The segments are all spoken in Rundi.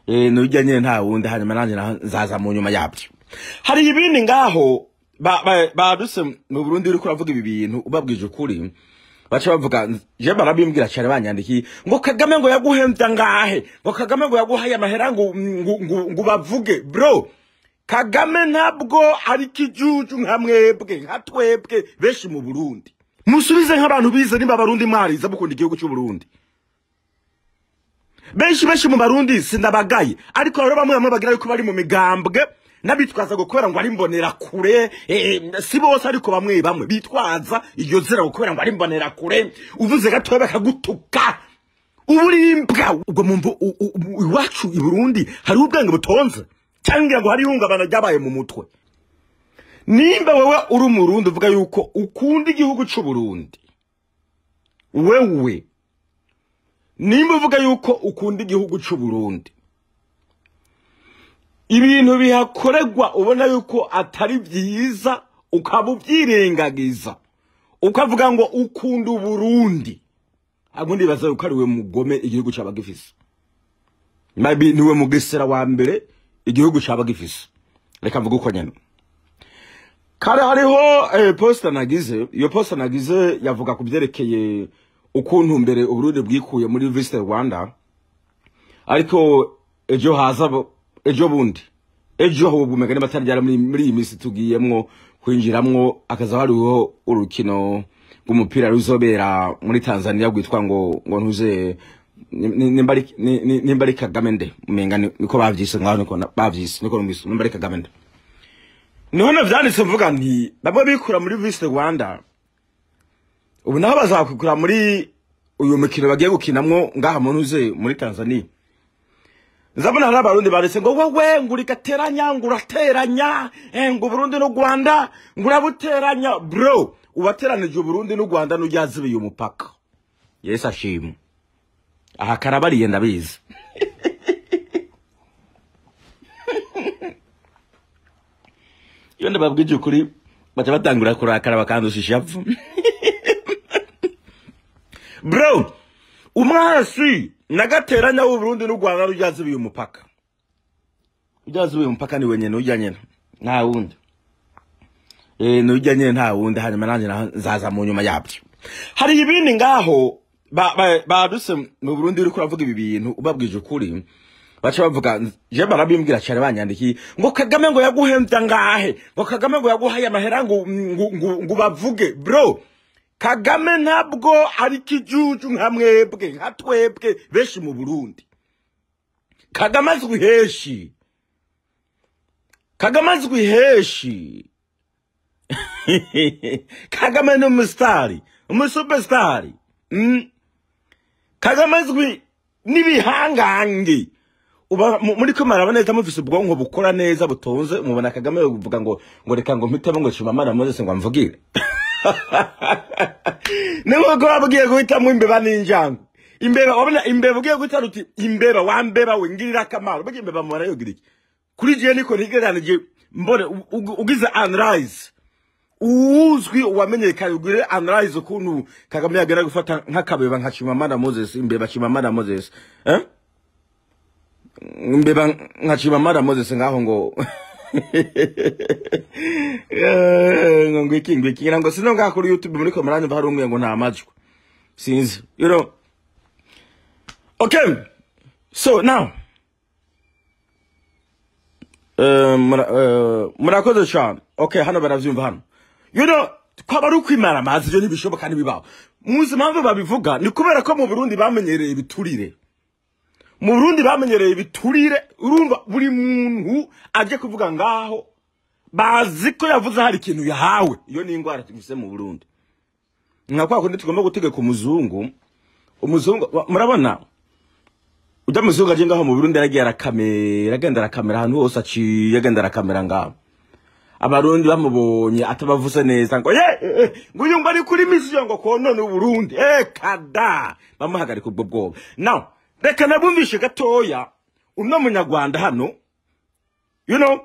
eh nujya nyine nta wundi hanyuma nanjye naho nzaza mu nyuma yabyo hari ibindi ngaho ba- ba- baduse mu Burundi uri kuravuga ibi bintu ubabwije ukuri baca bavuga je barabimbwira cyane banyandikiye ngo Kagame ngo yaguhembya ngahe ngo Kagame ngo yaguhaye amahera ngo ngo, ngo, ngo bavuge bro Kagame ntabwo ari kijuju nka mwebwe nka twebwe benshi mu Burundi musubize nk'abantu bize nimba abarundi mwariza mukunda igihugu cy'u Burundi benshi benshi mu barundi sindabagaye ariko rero bamwe bamwe bagira yuko bari mu migambwe n'abitwaza ngo kubera ngo ari mbonera kure eh, si bose ariko bamwe bamwe bitwaza iryo zira ngo kubera ngo ari mbonera kure uvuze gatoya bakagutuka uburimbwa ubwo mu mvu- u- u- u- iwacu i Burundi hari ubwenge butonze cyangwa ngo hari ihungabana ryabaye mu mutwe nimba wowe uri umurundi uvuga yuko ukunda igihugu cy'u Burundi wewe nimba uvuga yuko ukunda igihugu cy'u Burundi ibintu bihakorerwa ubona yuko atari byiza ukaba ubyirengagiza ukavuga ngo ukunda uburundi ahubwo ndibaza yuko ari we mugome igihugu cyaba gifise maybe niwe mugesera wa mbere igihugu cyaba gifise reka mvuge uko nyene kare hariho eh, posta nagize iyo posta nagize yavuga ku byerekeye ukuntu mbere uburundi bwikuye muri visit rwanda ariko ejo haza bo- ejo bundi ejo ahubwo umugani bataryara muri muri iyi minsi tugiyemwo kwinjiramwo akaza hariho urukino rw'umupira ruzobera muri tanzania rwitwa ngo ngo ntuze ni- ni- nimba ari- ni- ni- nimba ari kagame nde umenga ni- niko bavyise ngaho niko na- bavyise niko numvise nimba ari kagame nde niho navyanditse mvuga nti bamwe bikura muri visit rwanda ubu naho bazakwikura muri uyu mukino bagiye gukinamwo ngaha mu ntuze muri tanzania nzabona hari abarundi baretse ngo wowe ngo urigateranya ngo urateranya eh, ngo uburundi n'u rwanda ngo urabuteranya bro uwateranije uburundi n'u rwanda n'ujyazibiye umupaka yesu ashimwe aha karabariye ndabizi iyo ndababwije ukuri baca batangura kurakara bakandusha ishavu bro umwasi nagateranya w'uburundi n'u rwanda n'ujyazibiye umupaka ujyazibiye umupaka ni wenyene ujya nyene nta wundi eh nujya nyene nta wundi hanyuma nanjye naho nzaza mu nyuma yabyo hari ibindi ngaho ba- ba- baduse mu burundi uri kuravuga ibi bintu ubabwije ukuri baca bavuga je barabimbwira cyane banyandikiye ngo kagame ngo yaguhembya ngahe ngo kagame ngo yaguhaye amahera ngo ngo, ngo, ngo bavuge bro kagame ntabwo ari kijuju nka mwebwe nka twebwe benshi mu burundi kagame azwi heshi kagame azwi heshi kagame ni umusitari umusupesitari mm. kagame azwi n'ibihangange uba mu- muri ko maraba neza mufise ubwonko bukora neza butonze mubona kagame buvuga ngo ngo reka ngo mpitemo ngo shimamana moses ngo amvugire ni nk'uko waba ugiye guhitamo imbeba n'injangwe imbeba wabona imbeba ugiye guhita uti imbeba wambeba we ngirira akamaro burya imbeba mubara yogira iki kuri jewe niko ntigeranije mbone u- u- ugize anrise uwuzwi uwamenyekanye ugire anrise ukuntu kagame yagera gufata nk'akabeba nka chimamanda moses imbeba chimamanda moses eh? imbeba nka chimamanda moses ngaho ngo Eh, ngo ngwiki ngwiki ngira ngo sino ngaho kuri youtube muri ko maranyumva hari umwe ngo nta majwi sinzi you know okay so now Eh, mura- eh, murakoze cyane okay hano baravyumva hano you know kwaba ari ukwimara amazi ibyo ntibishoboka ntibibaho muzi impamvu babivuga ni kubera ko mu burundi bamenyereye ibiturire mu burundi bamenyereye ibiturire urumva buri muntu aje kuvuga ngaho bazi ko yavuze hari ikintu yahawe iyo ni indwara tugise mu burundi nka kwa kundi tugomba gutegeka umuzungu umuzungu wa- murabona ujya muzungu aje ngaho mu burundi yaragiye arakamera agenda arakamera ahantu hose aciye agenda arakamera ngaho abarundi bamubonye atabavuze neza ngo ye eh, eh, ngo uyu ngo ari kuri misiyo ngo konone uburundi eh kada bamuhagarika ubwo bwoba now reka nabumvishe gatoya uno munyarwanda hano you know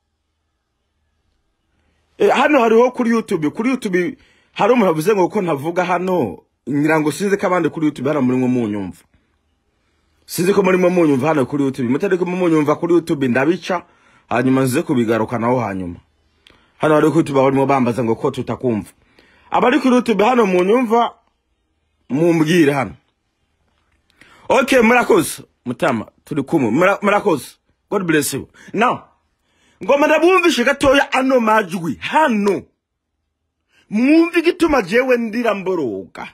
eh, hano hariho kuri youtube kuri youtube hari umuntu avuze ngo ko ntavuga hano ngira ngo sinzi ko abandi kuri youtube hano muri mwo munyumva sinzi ko murimo munyumva hano kuri youtube mutariko munyumva kuri youtube ndabica hanyuma nze kubigarukanaho hanyuma hano bari kuri youtube barimo bambaza ngo ko tutakumva abari kuri youtube hano munyumva mumbwire hano okay murakoze mutama turi kumwe Mura- murakoze god bless you now ngoma ndabumvishe gatoya ano majwi hano mwumve igituma jewe ndira mboroga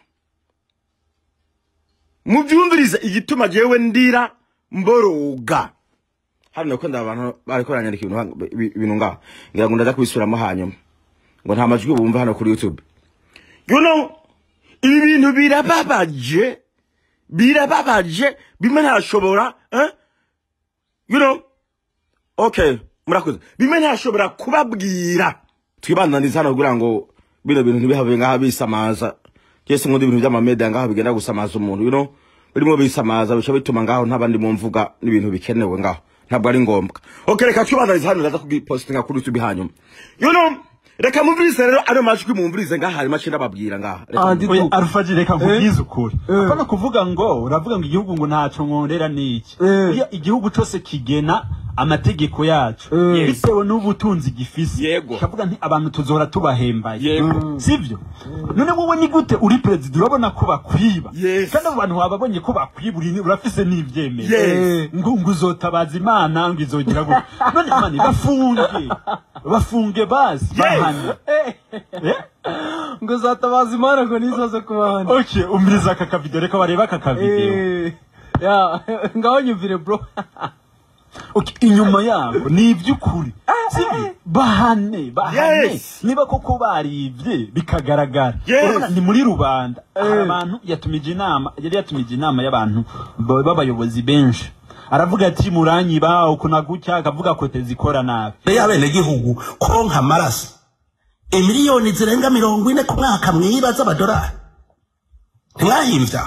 mubyumvirize igituma jewe ndira mboroga hano ko ndabantu bariko baranyandika ibintu hano- ibi- ibintu ngaho ngira ngo ndaza kubisubiramo hanyuma ngo nta majwi bumva hano kuri youtube you know ibi bintu birababaje birababaje bimwe ntashobora eh? you know okay murakoze bimwe ntashobora kubabwira twibandaniza hano kugira ngo bino bintu ntibihabe ngaha bisamaza cyese nkunda ibintu by'amamedia ngaho bigenda gusamaza umuntu you know birimo bisamaza bica bituma ngaho ntabandi mu mvuga n'ibintu bikenewe ngaho ntabwo ari ngombwa okay reka twibandaniza hano ndaza kugipostinga kuri YouTube hanyuma you know reka mumvirize rero ano majwi mumvirize ngaha harimo akindi ababwira ngaha Reka Andi- mumvirize. Oya, arufaji reka nkubwize ukuri Eh. apana kuvuga ngo uravuga ngo igihugu ngo ntaco nkorera niki Eh. iyo igihugu cose kigena amategeko yacu Eh. bitewe n'ubutunzi gifise Yego. kavuga nti abantu tuzora tubahembaye Yego. sivyo none wowe ni gute uri perezida urabona ko bakwiba Yes. kandi abo bantu wababonye ko bakwiba uri- urafise n'ivyemezo Yes. ngo ngo uzotabaza imana ngo izogira gute none mani bafunge bafunge basi bahane Eh? ngo uzatabaza imana ngo nizoze kubahana okay umviriza aka kavideo reka barebe aka kavideo Eh, ya ngaho nyumvire bro okay, inyuma yabo ni iby'ukuri sibyo bahane bahane Yes. niba koko baribye bikagaragara Yes. Urabona, ni muri rubanda hari Eh. abantu yatumije inama yari yatumije inama y'abantu ba- b'abayobozi benshi aravuga ati muranyiba uku na gutya akavuga ko tezikora nabi y'abenegihugu konka amaraso imiliyoni zirenga mirongo ine ku mwaka mwiba z'amadolari ntimwahimvya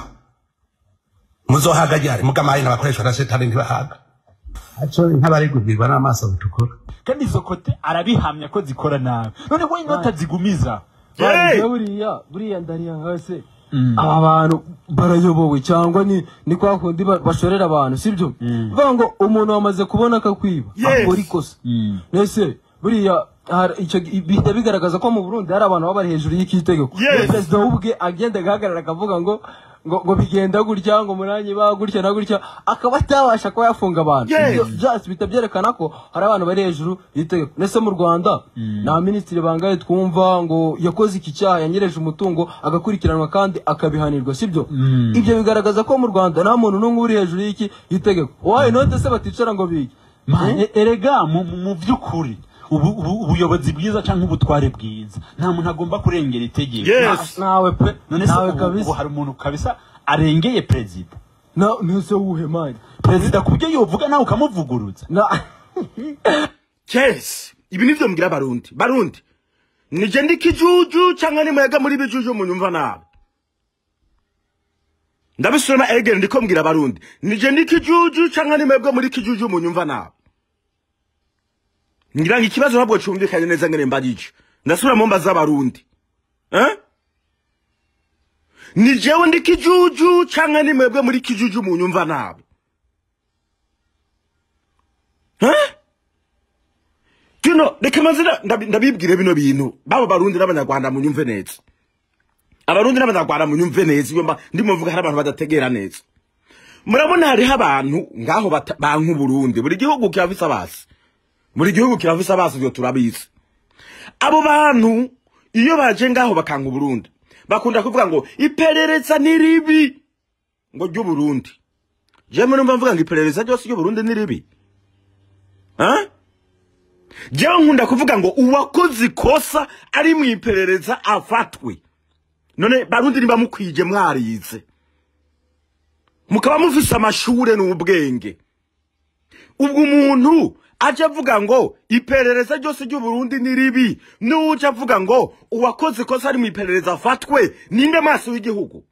muzohaga ryari mugamaye n'abakoreshwa na setani ntibahaga aco nk'abarigubirwa n'amaso bitukura kandi izo kote arabihamya ko zikora nabi none we inota zigumiza Hey! Bariya buriya buriya ndariya hose aba bantu barayobowe cyangwa ni ni kwa kundi ba- bashorera abantu sibyo bivuga ngo umuntu wamaze kubona akakwiba Yes. akora ikosa ese buriya hari- icyo gi- bihita bigaragaza ko mu Burundi hari abantu baba bari hejuru y'ikitegeko Yes. perezida w'ubwe agenda agahagarara akavuga ngo ngo ngo bigenda gutya ngo muranyi ba gutya na gutya akaba atabasha kuba yafunga abantu Yes. Ibyo byose bihita byerekana ko hari abantu bari hejuru y'itegeko ndetse mu rwanda nta minisitiri bangaye twumva ngo yakoze iki cyaha yanyereje umutungo agakurikiranwa kandi akabihanirwa sibyo ibyo bigaragaza ko mu rwanda nta muntu n'umwe uri hejuru y'iki y'itegeko wayo note se baticara ngo bige Ma- e- erega mu mu- mu by'ukuri ubu- ubu- ubuyobozi bwiza cyangwa ubutware bwiza nta muntu agomba kurengera itegeko Yes. nawe pe none se nawe ubu- ubu kabisa hari umuntu kabisa arengeye perezida na ntuse wuhe mani perezida ku byo yovuga nawe ukamuvuguruza na Yes. Ibi nivyo mbwira barundi. Barundi. Nije ndi kijuju cyangwa ni mwega muri bijuju munyumva nabi. Ndabisoma again ndiko mbwira barundi. Nije ndi kijuju cyangwa ni mwebwe muri kijuju munyumva nabi. Ngira ngo ikibazo ntabwo cyumvikanye neza ngene mbagije. Ndasubira mu mbaza barundi. Eh? Ni jewe ndi kijuju cyangwa ni mwebwe muri kijuju munyumva nabi. Eh? kino reka mazina ndabi- ndabibwire bino bintu babo barundi n'abanyarwanda munyumve neza abarundi n'abanyarwanda munyumve neza iyo mba ndimo mvuga hari abantu badategera neza murabona hariho abantu ngaho bata- banka uburundi buri gihugu kirafise abasi buri gihugu kirafise abasi ivyo turabizi abo bantu iyo baje ngaho bakanka uburundi bakunda kuvuga ngo iperereza ni ribi ngo ry'uburundi jewe numva mvuga ngo iperereza ryose ry'uburundi ni ribi Huh? jewe nkunda kuvuga ngo uwakoze ikosa ari mu iperereza afatwe none barundi niba mukwije mwarize mukaba mufise amashure n'ubwenge ubwo umuntu aje avuga ngo iperereza ryose ry'uburundi ni ribi n'uje avuga ngo uwakoze ikosa ari mu iperereza afatwe ninde maso w'igihugu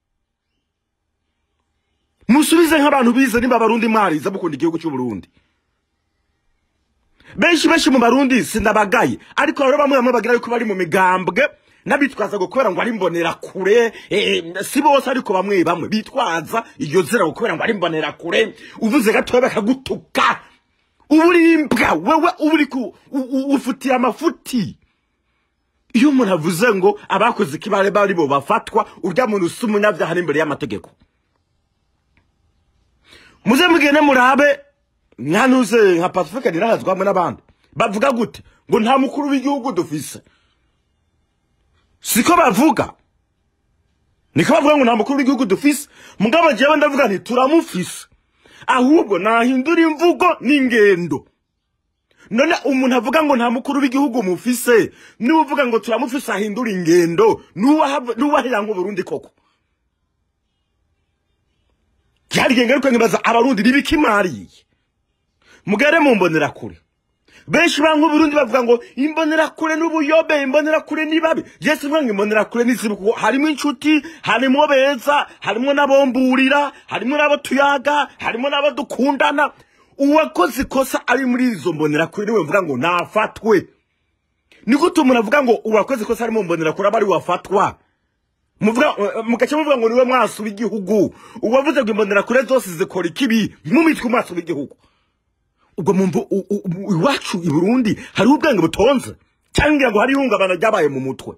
musubize nk'abantu bize niba abarundi mwarize mukunda igihugu cy'uburundi benshi benshi mu barundi sindabagaye ariko rero bamwe bamwe bagira yuko bari mu migambwe n'abitwaza ngo kubera ngo ari mbonera kure eh, si bose ariko bamwe bamwe bitwaza iryo zina ngo kubera ngo ari mbonera kure uvuze gatoya bakagutuka uba uri imbwa wewe uba uri ku u- u- ufitiye amafuti iyo umuntu avuze ngo abakoze ikibare bari bo bafatwa urya muntu usa umunyabyaha ari imbere y'amategeko muze mugende murabe nkanuze nka pacifique nirahazwa hamwe n'abandi bavuga gute ngo nta mukuru w'igihugu dufise siko bavuga niko bavuga ngo nta mukuru w'igihugu dufise mugabo jewe ndavuga nti turamufise ahubwo nahindura imvugo n'ingendo none umuntu avuga ngo nta mukuru w'igihugu mufise niba uvuga ngo turamufise ahindura ingendo nuwahera nk'uburundi koko byarigenge ariko nkibaza abarundi nibikimariye mugere mu mbonerakure benshi ba nk'uburundi bavuga ngo imbonerakure n'ubuyobe imbonerakure ni babi yesu mvuga ngo imbonerakure ni zibi kuko harimo inshuti harimo beza harimo n'abomburira harimo n'abo tuyaga harimo n'abo dukundana uwakoze ikosa ari muri izo mbonerakure niwe mvuga ngo nafatwe ni gute umuntu avuga ngo uwakoze ikosa ari mu mbonerakure aba ari wafatwa muvuga mugace muvuga ngo niwe mwaso w'igihugu uwavuze ngo imbonerakure zose zikora ikibi mumitwe umwaso w'igihugu ubwo mumvu iwacu i Burundi hariho ubwenge butonze cyangwa ngo hari ihungabana ryabaye mu mutwe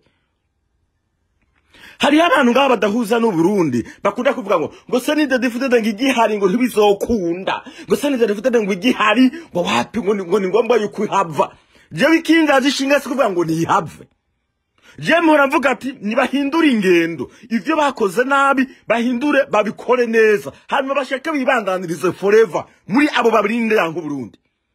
hariho abantu ngaba badahuza n'u Burundi bakunda kuvuga ngo ngo se ni dedifutede ngo igihari ngo ntibizokunda ngo se ni dedifutede ngo igihari ngo wapi ngo ni ngo ni ngombwa yuko ihava jewe ikingazi ishinga si kuvuga ngo ntihave je mpora mvuga ati nibahindure ingendo ivyo bakoze nabi bahindure babikore neza hanyuma bashake bibandanirize forever muri abo babiri yango Burundi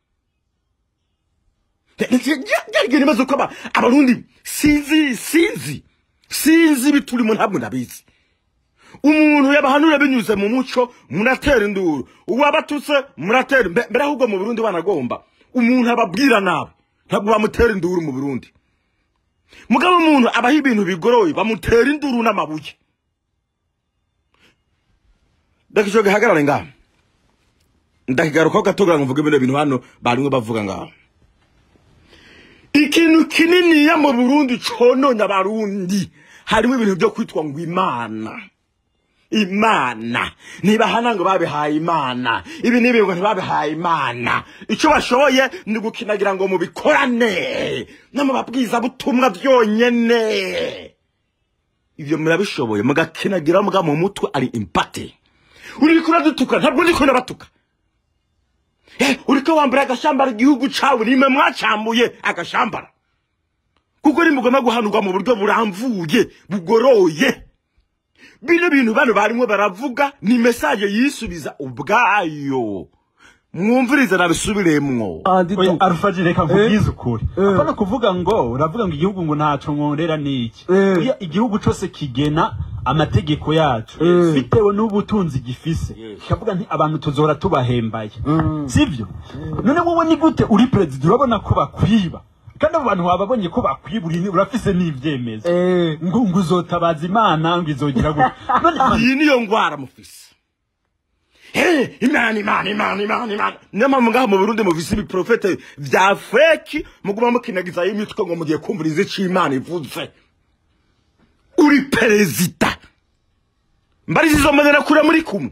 ryarigenda ibibazo ko aba- abarundi sinzi sinzi sinzi biturimo ntabwo ndabizi umuntu yabahanura binyuze mu muco muratera induru uwabatutse muratera mbe- mbere ahubwo mu Burundi banagomba umuntu ababwira nabi ntabwo bamutera induru mu Burundi mugabo umuntu abaho ibintu bigoroye bamutera induru n'amabuye ndakisho gihagarare ngaha ndakigarukaho gatogira ngo mvuge bino bintu hano barimwe bavuga ngaha ikintu kininiya mu burundi cononye abarundi harimo ibintu byo kwitwa ngo imana imana ntibahana ngo babihaye imana ibi n'ibi ngo ntibabihaye imana icyo bashoboye ni gukinagira ngo mubikorane n'amababwiza butumwa byonyene ibyo murabishoboye mugakinagira muga mu mutwe ari impate uriko uradutuka ntabwo ndiko ndabatuka Eh, uriko wambara agashambara igihugu cawe rimwe mwacambuye agashambara kuko nimugomba guhanurwa mu buryo buramvuye bugoroye bino bintu bano barimwo baravuga ni message yisubiza ubwayo mwumvirize nabisubiremwo andi oya tu arufaje reka nkubwize ukuri Eh. apana kuvuga ngo uravuga ngo igihugu ngo ntaco nkorera niki Eh. Oya, igihugu cose kigena amategeko yacu Eh. bitewe n'ubutunzi gifise kikavuga nti abantu tuzora tubahembaye sivyo none wowe ni gute uri perezida urabona ko bakwiba kandi abo bantu wababonye ko bakwiba uri- urafise n'ivyemezo eh ngo ngo uzotabaza imana ngo izogira gute none iyi niyo ngwara mufise Eh, imana imana imana imana imana niyo mpamvu ngaha mu burundi mufise ibiprofete vya feki muguma mukinagizayo imitwe ngo mugiye kumviriza ico imana ivuze uri perezida mbarizi izo mbonera kure muri kumwe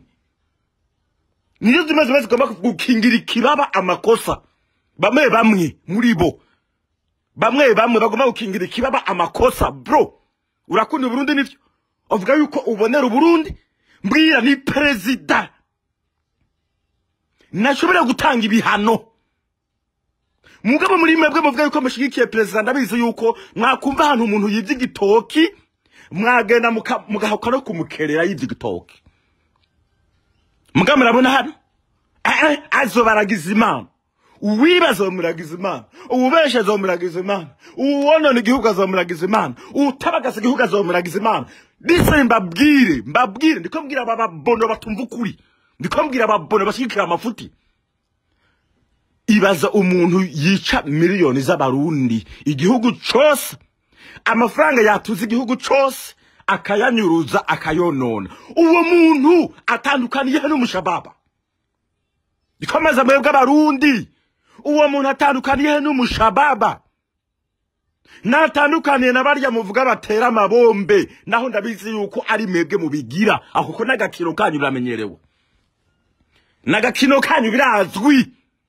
nizo zimwe zimwe zigomba gukingira ikibaba amakosa bamwe bamwe muri bo bamwe bamwe bagomba gukingira ikibaba amakosa bro urakunda uburundi nivyo uvuga yuko ubonera uburundi mbwira ni perezida ntashobora gutanga ibihano mugabo muri mwebwe muvuga yuko mushigikiye perezida ndabizi yuko mwakumva ahantu umuntu yivye igitoki mwagenda muka- mugahabuka no kumukerera yivye igitoki mugabo murabona hano Eh, eh, azobaragiza imana uwiba azomuragiza imana uwubesha azomuragiza imana uwonona igihugu azomuragiza imana utabagasa igihugu azomuragiza imana bise mbabwire mbabwire ndiko mbwira aba babono batumva ukuri ndiko mbwira ababono bashigikira amafuti ibaza umuntu yica miliyoni z'abarundi igihugu cose amafaranga yatuze igihugu cose akayanyuruza akayonona uwo muntu atandukaniye he n'umushababa ikomeza mwebwe abarundi uwo muntu atandukaniye he n'umushababa natandukaniye na barya muvuga batera amabombe naho ndabizi yuko ari mwebwe mubigira aho ko n'agakino kanyu biramenyerewe n'agakino kanyu birazwi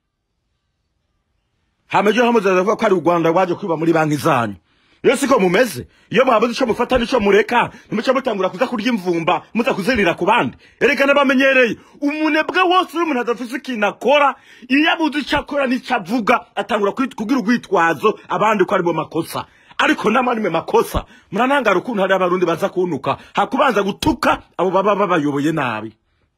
hameje hamuzaza avuga ko ari u rwanda rwaje kwiba muri banki zanyu iyo siko mumeze iyo mwabuze ico mufata n'ico mureka ntimuca mutangura kuza kurya imvumba muza kuzirira ku bandi erekana bamenyereye umunebwe wose uri umuntu adafise ikintu akora iyo abuze ico akora n'ico avuga atangura kwit- kugira urwitwazo abandi ko aribo makosa ariko namwe makosa muranangara ukuntu hari abarundi baza kunuka hakubanza gutuka abo baba babayoboye nabi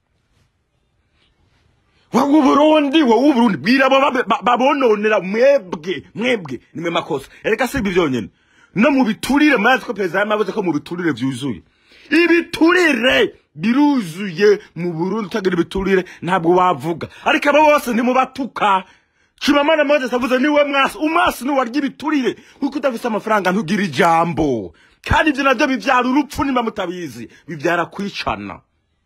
wowe uburundi wowe uburundi bwira abo babe- ba- babononera mwebwe mwebwe nimwe makosa ereka si ibi byonyine no mu biturire murazi ko perezida yamavuze ko mu biturire byuzuye ibiturire biruzuye mu burundi utagira ibiturire ntabwo wavuga ariko abo bose ntimubatuka Chimamanda Moses avuze niwe mwasi umwasi ni warya ibiturire kuko udafise amafaranga ntugira ijambo kandi ibyo nabyo bibyara urupfu niba mutabizi bibyara kwicana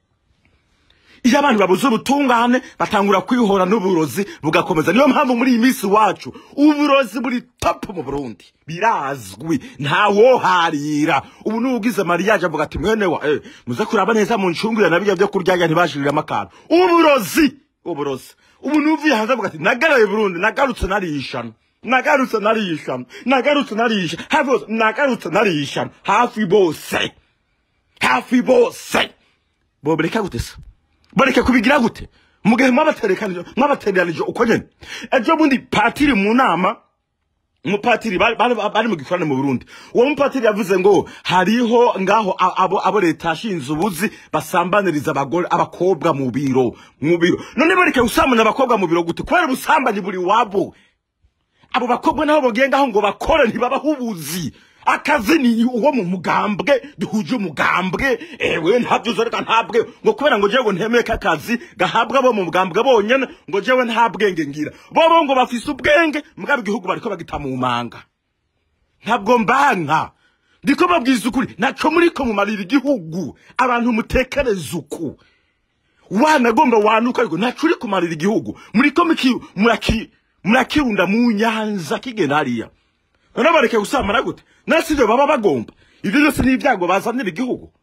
iyo abantu babuze ubutungane batangura kwihora n'uburozi bugakomeza niyo mpamvu muri iyi minsi iwacu uburozi buri topu mu burundi birazwi ntawoharira ubu n'ugize mariyaje avuga ati mwene wa eh, muze kuraba neza mu ncungire na bijya byo kurya ntibashiriramo akantu uburozi uburozi ubu nuvuye hanze avuga ati nagaraye burundi nagarutse narishana nagarutse narishana nagarutse narisha hafi bose nagarutse narishana hafi bose hafi bose bobereka gute se bareke kubigira gute mugihe mwabaterekanije mwabateranije uko nyene ejo bundi patiri mu nama umupatiri bari bari- bari mu gikorane mu Burundi uwo mupatiri yavuze ngo hariho ngaho a- abo abo leta yashinze ubuzi basambaniriza abagore abakobwa mu biro mu biro none bareke gusambanya abakobwa mu biro gute kubera ubusambanyi buri wabo abo bakobwa nabo bagendaho ngo bakore ntibabaho ubuzi akazi ni uwo mu mugambwe duhuje umugambwe ewe ntabyo uzoreka ntabwe ngo kubera ngo jewe ntemeye ko akazi gahabwa abo mu mugambwe bonyene ngo jewe nta bwenge ngira bobo ngo bafise ubwenge mugabo igihugu bariko bagita mu manga ntabwo mbanka ndiko babwiza ukuri naco muriko mumarira igihugu abantu mutekereza uku wanagomba wanuka ariko ntaco uri kumarira igihugu muriko muki- muraki murakirunda mu nyanza kigenda hariya none bareke gusamara gute nasi ivyo baba bagomba ivyo byose ni ibyago bazanira igihugu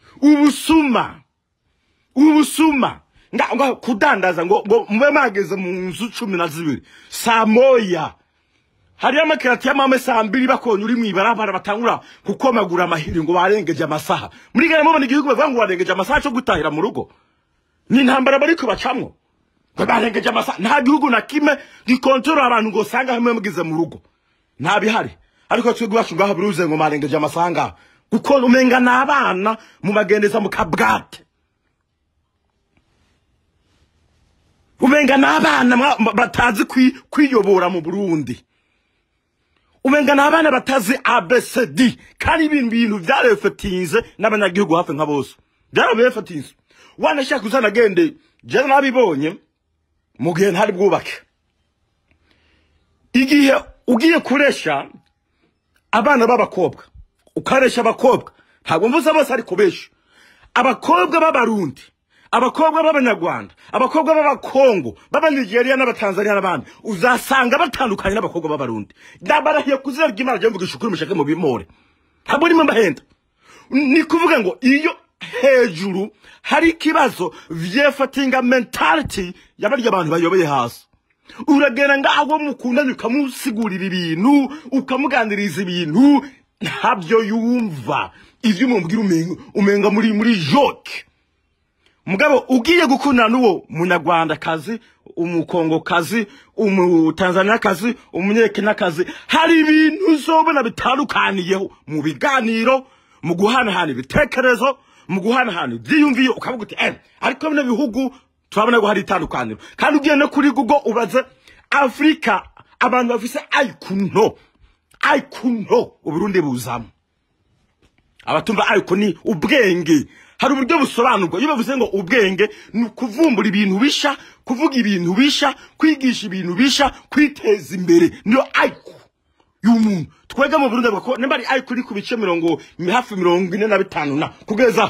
ubusuma ubusuma nga nga kudandaza ngo ngo mube mageze mu nzu cumi na zibiri saa moya hariyo amakirati y'amame saa mbiri bakonye uri mw'ibarabara batangura kukomagura amahiri ngo barengeje amasaha muri gana mubona igihugu bavuga ngo barengeje amasaha cyo gutahira mu rugo ni intambara bariko bacamwo ngo barengeje amasaha nta gihugu na kimwe gikontorora abantu ngo usanga hamwe mugize mu rugo nta bihari ariko twebwe iwacu ngaho biruze ngo marengeje amasaha ngaho kuko umenga ni abana mubagendeza mu kabwate umenga ni abana mwa- mwa- batazi kwi- kwiyobora mu burundi umenga ni abana batazi abcd kandi ibintu bintu byarefetinze n'abanyagihugu hafi nka bose byarabefetinze wanashaka uzana agende jewe nabibonye mu gihe ntari bwubake igihe ugiye kuresha abana b'abakobwa ukaresha abakobwa ntabwo mvuze bose ariko benshi abakobwa b'abarundi abakobwa b'abanyarwanda abakobwa b'abakongo b'abanigeriya n'abatanzaniya n'abandi uzasanga batandukanye n'abakobwa b'abarundi ndabarahiye ku izina ry'imana ryo mvugisha ukuri mushake mu bimore ntabwo rimwe mbahenda ni kuvuga ngo iyo hejuru hari ikibazo vyefatinga mentality y'abarya abantu bayoboye hasi uragenda ngaho mukundanye ukamusigurira ibintu ukamuganiriza ibintu ntabyo yumva ivyo umubwira umenga umenga muri muri joke mugabo ugiye gukundana n'uwo munyarwandakazi umukongokazi umutanzaniyakazi umunyekenakazi hari ibintu uzobona bitandukaniyeho mu biganiro mu guhanahana ibitekerezo mu guhanahana ibyiyumviye ukavuga uti eh ariko bino bihugu turabona ko hari itandukaniro kandi ugiye no kuri google ubaze afurika abantu bafise ayikuno ayikuno uburundi buzamo abatumva ariko ni ubwenge hari uburyo busobanurwa iyo bavuze ngo ubwenge ni ukuvumbura ibintu bisha kuvuga ibintu bisha kwigisha ibintu bisha kwiteza imbere niyo ayiku y'umuntu twega mu burundi bavuga ko nimba ari ayiku iri ku bice mirongo hafi mirongo ine na bitanu na kugeza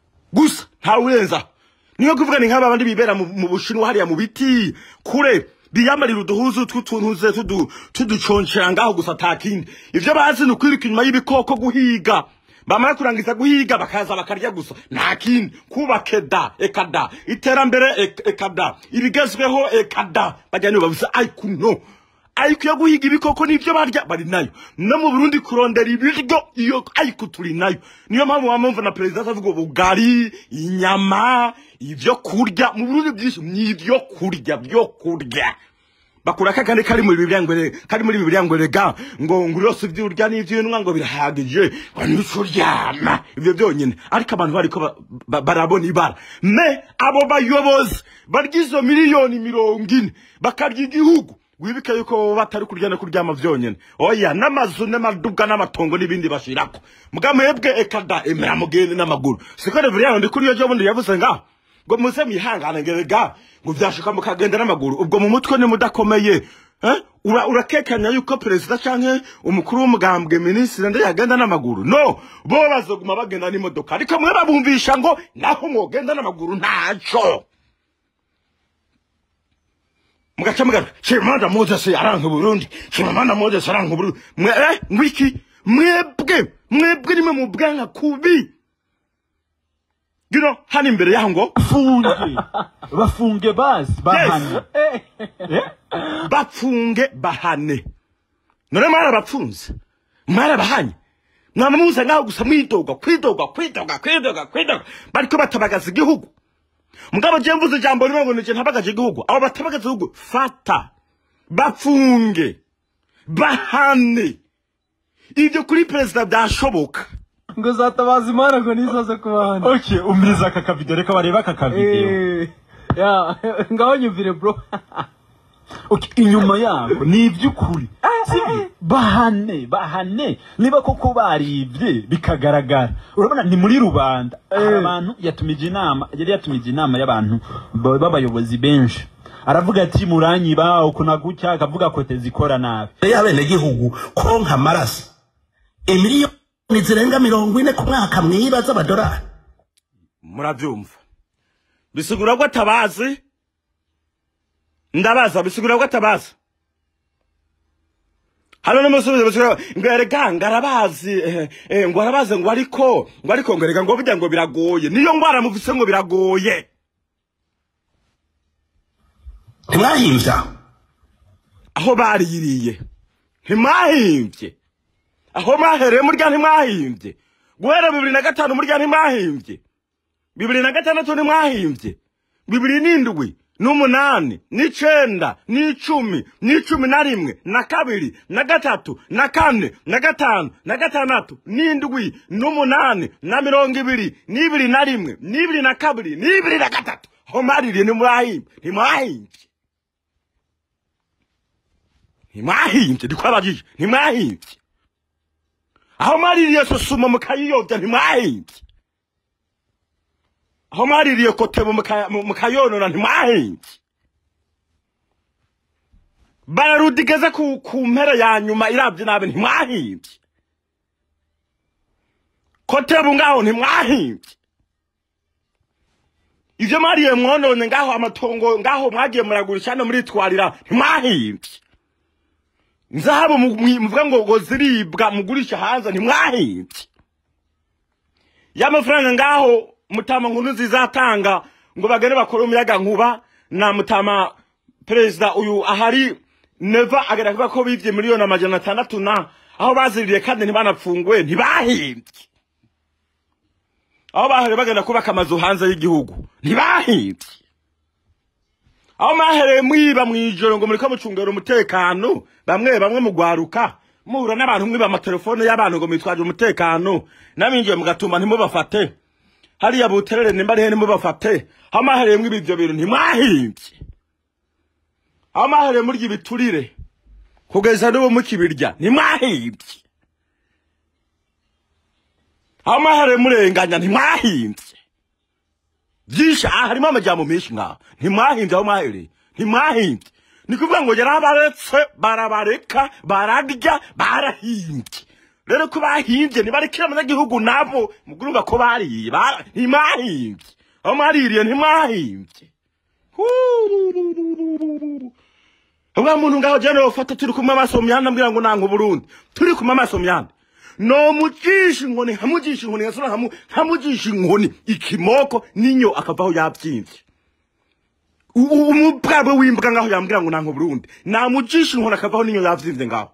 gusa ntawe urenza niyo kuvuga ni nk'aba bandi bibera mu mu bushinwa hariya mu biti kure biyamarira uduhuzu tw'utuntuze tudu- tuduconcera ngaho gusa atakindi ivyo bazi ni ukwiruka inyuma y'ibikoko guhiga bamara kurangiza guhiga bakaza bakarya gusa nta kindi kubaka eda ekada iterambere ek- ekada ibigezweho ekada bajya nibo bavuze ariko no ariko iyo guhiga ibikoko nibyo barya bari nayo no mu burundi kurondera ibiryo iyo ariko turi nayo niyo mpamvu wamumva na perezida avuga ubugari inyama ibyo kurya mu burundi byinshi ni ibyo kurya byo kurya bakura kakandi kari muri bibiliya ngo re- kari muri bibiliya ngo rega ngo ngo yose iby'urya n'iby'inwa ngo birahagije ngo nico uryama ibyo byonyine ariko abantu bariko ba- ba- barabona ibara me abo bayobozi barya izo miliyoni mirongo ine bakarya igihugu wibuke yuko bo batari kurya no kuryama vyonyene oya n'amazu n'amaduga n'amatongo n'ibindi bashirako muga mwebwe ekada emera mugende n'amaguru siko reveriyano ndi kuri yo jo bundi yavuze ngaho ngo muze mwihangane ngerega ngo vyashuka mukagenda n'amaguru ubwo mu mutwe ni mudakomeye eh? Ura- urakekanya yuko perezida canke umukuru w'umugambwe minisitiri nde yagenda n'amaguru no bo bazoguma bagenda n'imodoka ariko mwe babumvisha ngo naho mwogenda n'amaguru ntaco mugaca mugaca shimanda moses aranka uburundi shimanda moses aranka uburundi mwe eh ngwiki mwebwe mwebwe nimwe mu bwanka kubi you know hano imbere yaho ngo bafunge bafunge basi bahane Eh? bapfunge bahane none mwarabapfunze mwarabahanye mwamamuza ngaho gusa mwidoga kwidoga kwidoga kwidoga kwidoga bariko batabagaza igihugu mugabo je mvuze ijambo rimwe ngo nije ntabagaje igihugu abo batabagaza igihugu fata bapfunge bahane ibyo kuri perezida byashoboka ngo zatabaza imana ngo nizaze kubahana okay umiriza aka kavideo reka barebe aka kavideo Eh, ya ngaho nyumvire bro okay inyuma yabo ni iby'ukuri sibyo bahane bahane niba koko baribye bikagaragara urabona ni muri rubanda hari abantu yatumije inama yari yatumije inama y'abantu ba- b'abayobozi benshi aravuga ati muranyiba ukuna gutya akavuga kote zikora nabi y'abenegihugu konka amaraso imiliyoni zirenga mirongo ine ku mwaka mwiba z'amadolari murabyumva bisigura ko atabazi ndabaza bisigura ko atabazi hano n'umusubizo bisigura ngo erega ngo arabazi eh, eh, ngo arabazi ngo ariko ngo ariko ngo erega ngo burya ngo biragoye niyo ngwara muvise ngo biragoye ntimwahimbye aho aho baririye ntimwahimbye aho mwahereye murya ntimwahimbye guhera bibiri na gatanu murya ntimwahimbye bibiri na gatandatu ntimwahimbye bibiri n'indwi n'umunani n'icenda n'icumi n'icumi na rimwe na kabiri na gatatu na kane na gatanu na gatandatu n'indwi n'umunani na mirongo ibiri n'ibiri na rimwe n'ibiri na kabiri n'ibiri na gatatu aho mwaririye ntimwahimbye ntimwahimbye ntimwahimbye ndikwabajije ntimwahimbye aho mwaririye susuma mukayiyobya ntimwahimbye aho mwaririye kotebo muka- mu- mukayonona ntimwahimbye bararudigeze ku, ku mpera ya nyuma irabye nabi ntimwahimbye kotebo ngaho ntimwahimbye ivyo mwariye mwonone ngaho amatongo ngaho mwagiye muragurisha hano muritwarira ntimwahimbye nzahabu mu- mu- muvuga ngo ngo ziribwa mugurisha hanze ntimwahimbye y'amafaranga ngaho mutama nkuru zizatanga ngo bagende bakore umuyaga nkuba na mutama perezida uyu ahari neva agera kuvuga ko bivye miliyoni amajana atandatu na aho baziririye kandi ntibanapfunguwe ntibahimbye aho bahereye bagenda kubaka amazu hanze y'igihugu ntibahimbye aho mwahereye mwiba mw'ijoro ngo muriko mucungera umutekano bamwe bamwe mugwaruka muhura n'abantu mwiba amatelefone y'abantu ngo mwitwaje umutekano naminjiye mugatuma ntimubafate hariya buterere nimba arihe ntimubafate aho mwahereye mwiba ivyo bintu ntimwahimbye aho mwahereye murya ibiturire kugeza n'ubu mukibirya ntimwahimbye aho mwahereye murenganya ntimwahimbye byinshi aha harimo amajyamo menshi ngaho ntimwahimbye aho mwahereye ntimwahimbye ni kuvuga ngo yarabaretse barabareka bararya barahimbye rero ko bahimbye ntibarekere abanyagihugu nabo mugurumva ko bariye bara- ntimwahimbye aho mwaririye ntimwahimbye Hurururururu. uriya muntu ngaho jene wofata turi kumwe amaso mu mihanda ambwira ngo nanga uburundi turi kumwe amaso mu mihanda nomucisha inkoni nkamugisha inkoni ngasura nkamu- nkamugisha inkoni ikimoko ninyo akavaho yabyimvye U- u- umubwabwe w'imbwa ngaho yambwira ngo nanga uburundi namugisha inkoni akavaho ninyo yavyimvye ngaho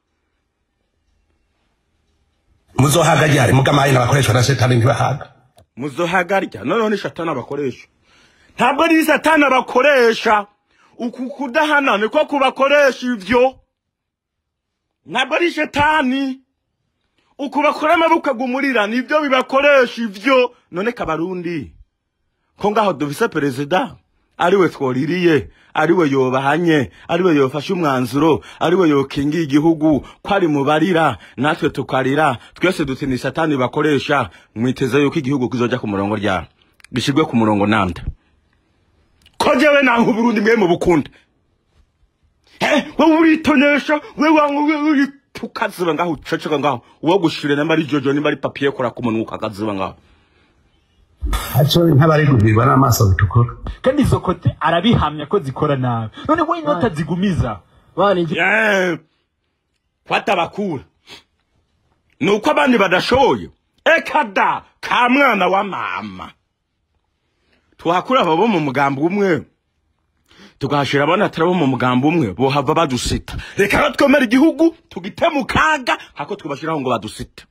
muzohaga ryari mugamayi n'abakoreshwa na setani ntibahaga muzohagarya noneho ni shatani abakoresha ntabwo ari satani abakoresha uku kudahana niko kubakoresha ivyo ntabwo ari shetani uku bakora amaboko agumurira nibyo bibakoresha ivyo none kabarundi ko ngaho dufise perezida ariwe twoririye ariwe yobahanye ariwe yofashe umwanzuro ariwe yokingiye igihugu ko ari mubarira natwe tukarira twese dutinya satani bakoresha mwiteze yuko igihugu kizoja ku murongo ryabo gishirwe ku murongo nande ko jewe nanka uburundi mwe mu bukunda Eh, wowe uritonesha we wangu tukaziba ngaho uceceka ngaho uwo gushire nimba ari jojo nimba ari papiye kora ku munwa ukakaziba ngaho aco nk'abari guhirwa n'amaso bitukura kandi izo kote arabihamya ko zikora nabi none we inota zigumiza bana ingi- Eh, fata bakura nuko abandi badashoboye eka da ka mwana wa mama tuhakura aba bo mu mugambi umwe tugahashira abana atari bo mu mugambi umwe bohava badusita reka rero twemere igihugu tugite mu kaga hako twubashiraho ngo badusite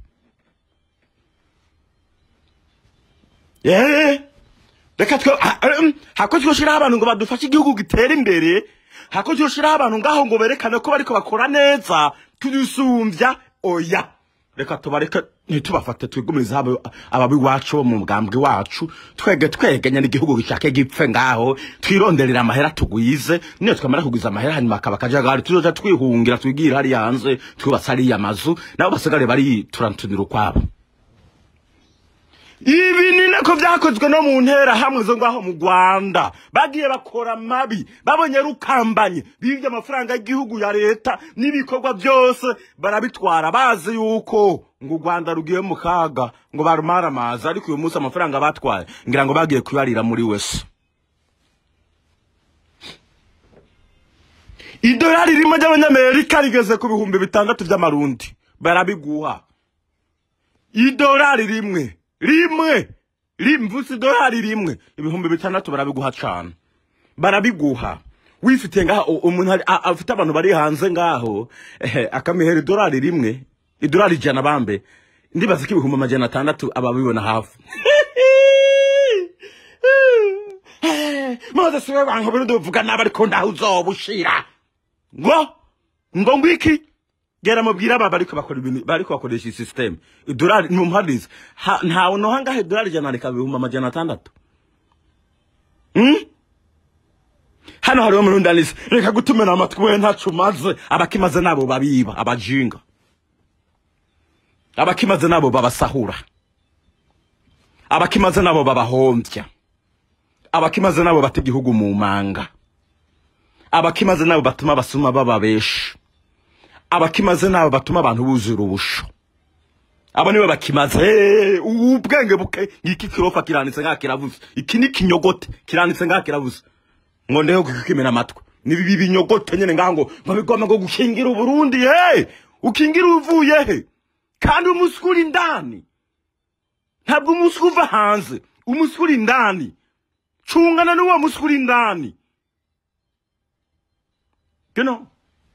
Eh, reka twe ha- em, hako twoshiraho abantu ngo badufashe igihugu gitere imbere hako twoshiraho abantu ngaho ngo berekane ko bariko bakora neza tudusumvya oya reka tubareke ntitubafate twigumirize abo ababi wacu bo mu mugambwe wacu twege twegenya n'igihugu gishake gipfe ngaho twironderera amahera tugwize niyo twamara kugwiza amahera hanyuma akaba akajagari tuzoja twihungira twigira hariya hanze twubatse hariya amazu nabo basigare bari turantunira ukwabo ibi ni nako byakozwe no mu ntera hamwe zo ngaho mu rwanda bagiye bakora mabi babonye rukambanye bibye amafaranga y'igihugu ya leta n'ibikorwa byose barabitwara bazi yuko ngo u rwanda rugiye mu kaga ngo barumare amazi ariko uyu munsi amafaranga batwaye ngira ngo bagiye kuyarira muri wese idolari rimwe ry'abanyamerika rigeze ku bihumbi bitandatu by'amarundi barabiguha idolari rimwe rimwe rimvutse idolari rimwe ibihumbi bitandatu barabiguha cane barabiguha wifitiye ngaho u- umuntu ari- a- afite abantu bari hanze ngaho ehe, akamihera idolari rimwe idolari ijana bambe ndibaza ko ibihumbi amajana atandatu ababibona hafi maze siwe bantu birundi buvuga nabi ariko ndaho uzobushira ngo ngo ngwiki gera mubwira aba bariko bakora ibintu bariko bakoresha iyi system idolari numuhadize ntawe no hangahe idolari ijana reka bihumbi amajana atandatu Hmm? hano hariho murundi anise reka gutumira amatwi we ntacu maze abakimaze nabo babiba abajinga abakimaze nabo babasahura abakimaze nabo babahombya abakimaze nabo bata igihugu mu manga abakimaze nabo batuma abasuma bababesha abakimaze nabo batuma abantu buzura ubusho abo nibo bakimaze Eh, ubu ubwenge buke ngiki kirofa kiranditse ngaha kiravuze iki ni kinyogote kiranditse ngaha kiravuze ngo ndeho kukimena amatwi ni bibi binyogote nyene ngaha ngo babigoma ngo gukingira uburundi he ukingira uvuye he kandi umuswi uri indani ntabwo umuswi uva hanze umuswi uri indani cungana n'uwo muswi uri indani you know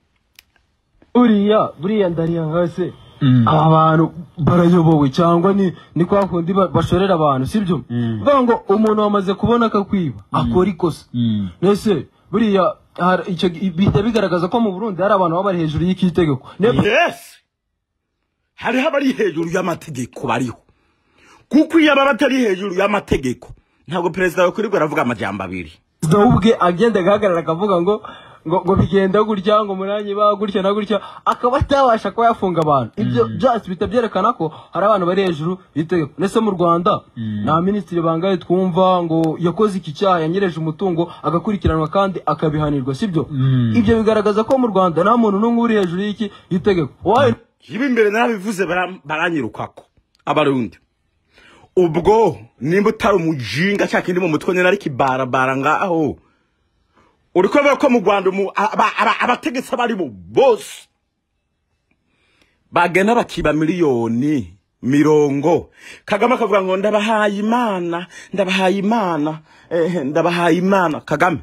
uriya buriya ndariya hasi aba bantu barayobowe cyangwa ni ni kwa kundi ba- bashorera abantu sibyo bavuga ngo umuntu wamaze kubona akakwiba akora ikosa mbese buriya hari- icyo gi- bihita bigaragaza ko mu burundi hari abantu baba bari hejuru y'iki tegeko Ne- yes hariho abari hejuru y'amategeko bariho kuko iyo baba batari hejuru y'amategeko ntabwo perezida yakwirirwa aravuga amajambo abiri perezida we ubwe agenda agahagarara akavuga ngo ngo ngo bigenda gutya ngo umunani ba gutya na gutya akaba atabasha kuba yafunga abantu ibyo byose bihita byerekana ko hari abantu bari hejuru y'itegeko ndetse mu rwanda nta minisitiri bangaye twumva ngo yakoze iki cyaha yanyereje umutungo agakurikiranwa kandi akabihanirwa sibyo ibyo bigaragaza ko mu rwanda nta muntu n'umwe uri hejuru y'iki y'itegeko Wawe- ibi imbere narabivuze bara- baranyirukako abarundi ubwo nimba utari umujinga cya kindi mu mutwe nyine ari kibarabara ngaho uri kubera ko mu rwanda umu- aba- aba- abategetsi abo ari bo bose bagenda bakiba miliyoni mirongo kagame akavuga ngo ndabahaye imana ndabahaye imana eh, ndabahaye imana kagame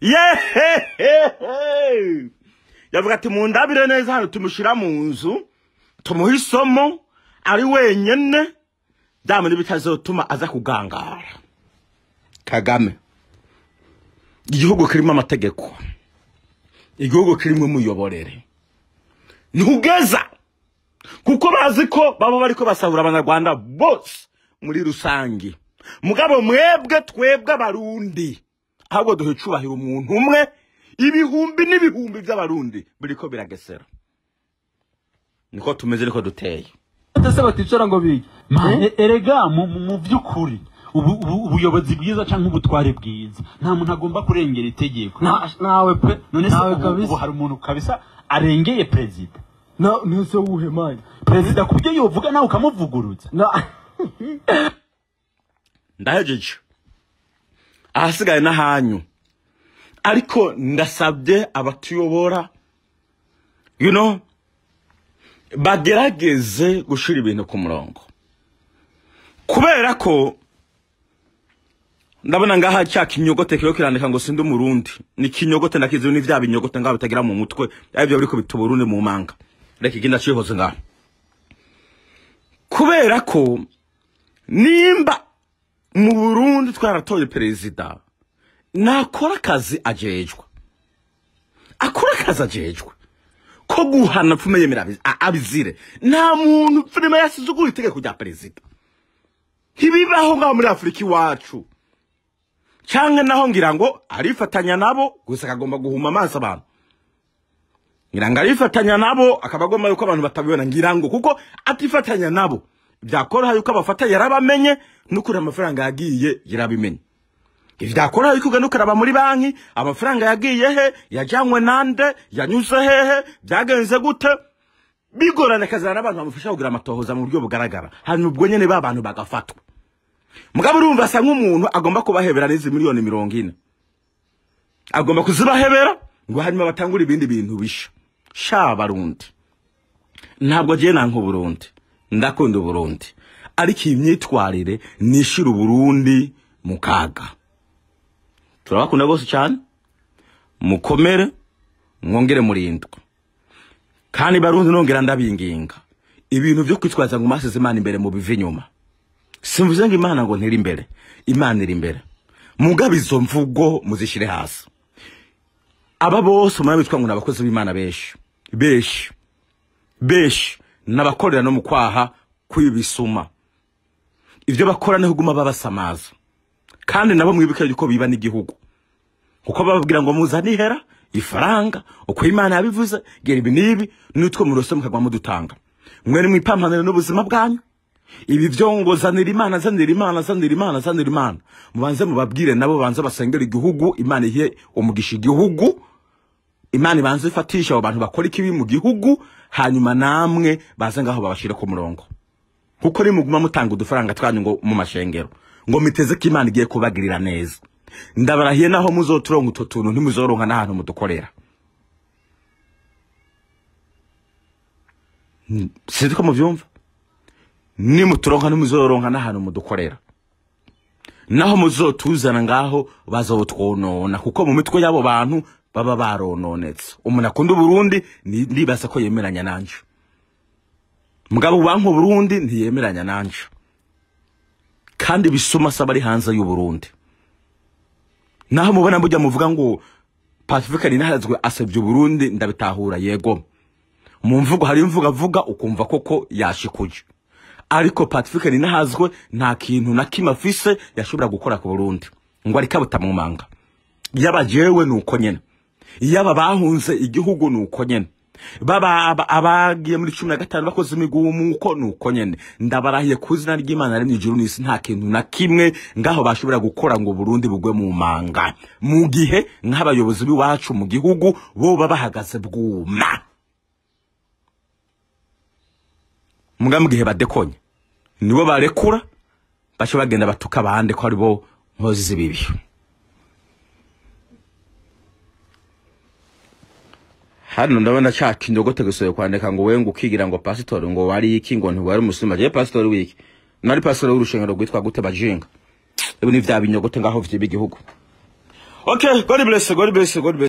yehehehe yavuga ati mundabire neza hano tumushyira mu nzu tumuhe isomo ari wenyine byamuri bitazotuma aza kugangara kagame igihugu kirimo amategeko igihugu kirimo umuyoborere ntugeza kuko bazi ko baba bari ko basahura abanyarwanda bose muri rusange mugabo mwebwe twebwe abarundi ahubwo duhe icubahiro umuntu umwe ibihumbi n'ibihumbi by'abarundi biriko biragesera niko tumeze niko duteye ese baticara ngo bige mane erega mu mu- mu by'ukuri ubu- ubu- ubuyobozi bwiza cyangwa ubutware bwiza nta muntu agomba kurengera itegeko Na- nawe pe none se nawe ubu- ubu kabisa hari umuntu kabisa arengeye perezida Na- ntese wuhe mani perezida ku byo yovuga nawe ukamuvugurutsa Na- ndahejeje ahasigaye n'ahanyu ariko ndasabye abatuyobora you know bagerageze gushira ibintu ku murongo kubera ko ndabona ngaha cya kinyogote kiyo kirandika ngo sindi umurundi ni kinyogote ndakizi ni vya binyogote ngaho bitagira mu mutwe aribyo biriko bituma urundi mu manga reka igenda cihoze ngaho kubera ko nimba mu burundi twaratoye perezida nakora akazi ajejwe akora akazi ajejwe ko guhana pfume yemera abi- a- abizire nta muntu filime yasize ugura itegeko rya perezida ntibibaho ngaho muri afurika iwacu canke naho ngira ngo arifatanya nabo gusa akagomba guhuma amaso abantu ngira ngo arifatanya nabo akaba agomba yuko abantu batabibona ngira ngo kuko atifatanya nabo byakoroha yuko abafata yarabamenye n'ukuri amafaranga yagiye yarabimenye ivyakoroha yuko ugenda ukaraba muri banki amafaranga yagiye he yajanywe nande yanyuze hehe byagenze gute bigorana kazana n'abantu bamufasha kugira amatohoza mu buryo bugaragara hanyuma ubwo nyene ba bantu bagafatwa mugabo urumva asa nk'umuntu agomba kubahebera n'izi miliyoni mirongo ine agomba kuzibahebera ngo hanyuma batangure ibindi bintu bisha sha barundi ntabwo giye nanka uburundi ndakunda uburundi ariko iyi myitwarire nishira uburundi mu kaga turabakunda bose cyane mukomere mwongere murindwe kandi barundi nongera ndabinginga ibintu byo kwitwaza ngo masize imana imbere mu bive inyuma simvuze ngo imana ngo ntiri imbere imana iri imbere mugabe izo mvugo muzishyire hasi aba bose umwana bitwa ngo ni abakozi b'imana benshi benshi benshi n'abakorera no mu kwaha kw'ibisuma ibyo bakora niho uguma babasamaza kandi nabo mwibuke yuko biba n'igihugu kuko bababwira ngo muzane ihera ifaranga uko imana yabivuze gera ibi n'ibi n'utwo murose mukagwa mudutanga mwene mwipampanire n'ubuzima bwanyu ibi byo ngo zanira imana zanira imana zanira imana zanira imana mubanze mubabwire nabo banze basengera igihugu imana ihe umugisha igihugu imana ibanze ifatisha abo bantu bakora ikibi mu gihugu hanyuma namwe baze ngaho babashire ku murongo kuko nimuguma mutanga udufaranga twanyu ngo mu mashengero ngo miteze ko imana igiye kubagirira neza ndabarahiye naho muzoturonka utwo tuntu ntimuzoronka n'ahantu mudukorera Mm, sinzi ko muvyumva nimuturonka ntimuzoronka n'ahantu mudukorera naho muzotuzana ngaho bazotwonona kuko mu mitwe y'abo bantu baba barononetse umuntu akunda uburundi ni- ndibaza ko yemeranya nanje mugabo banki uburundi ntiyemeranya nanje kandi bisuma asaba ari hanze y'uburundi naho mubona mujya muvuga ngo pacifique ninahazwe asebye uburundi ndabitahura yego mu mvugo hari imvugo avuga ukumva koko yashikuje ariko pacifique ninahazwe nta kintu na kimwe afise yashobora gukora ku burundi ngo ariko abutamumanga yaba jewe ni uko nyene yaba bahunze igihugu ni uko nyene baba aba- abagiye muri cumi na gatanu bakoze imigumuko ni uko nyene ndabarahiye ku izina ry'imana yaremye ijuru n'isi nta kintu na kimwe ngaho bashobora gukora ngo burundi bugwe mu manga mu gihe nk'abayobozi b'iwacu mu gihugu bo baba bahagaze bwuma muga mu gihe badekonye nibo barekura baca bagenda batuka abandi ko ari bo nkozi z'ibibi hano ndabona cya kinyogote gisoye kwandika ngo wewe ngo ukigira ngo pasitori ngo wari iki ngo ntiwari umusima je pasitori wiki nari pasitori w'urushengero rwitwa gute bajinga ibi ni vya binyogote ngaho vy'ibigihugu okay god bless god bless god bless